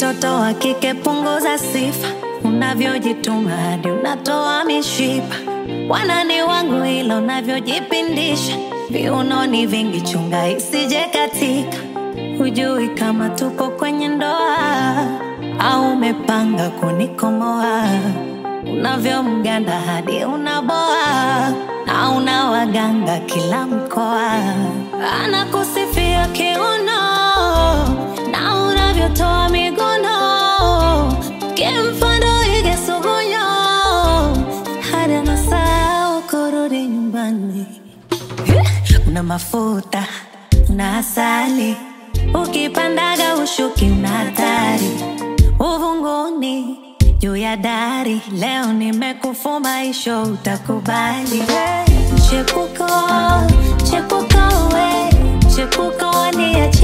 mtoto wa kike punguza sifa unavyojituma hadi unatoa mishipa wanani wangu ila unavyojipindisha viunoni vingi chunga isije katika hujui kama tupo kwenye ndoa au umepanga kunikomoa unavyomganda hadi unaboa na una waganga kila mkoa anakusifia kiuno na unavyotoa miguno kimfano ige sugunyo hadi anasahau kurudi nyumbani una mafuta una asali ukipandaga ushuki una hatari uvunguni juu ya dari leo nimekufuma isho utakubali chepuko chepuko we chepuko niache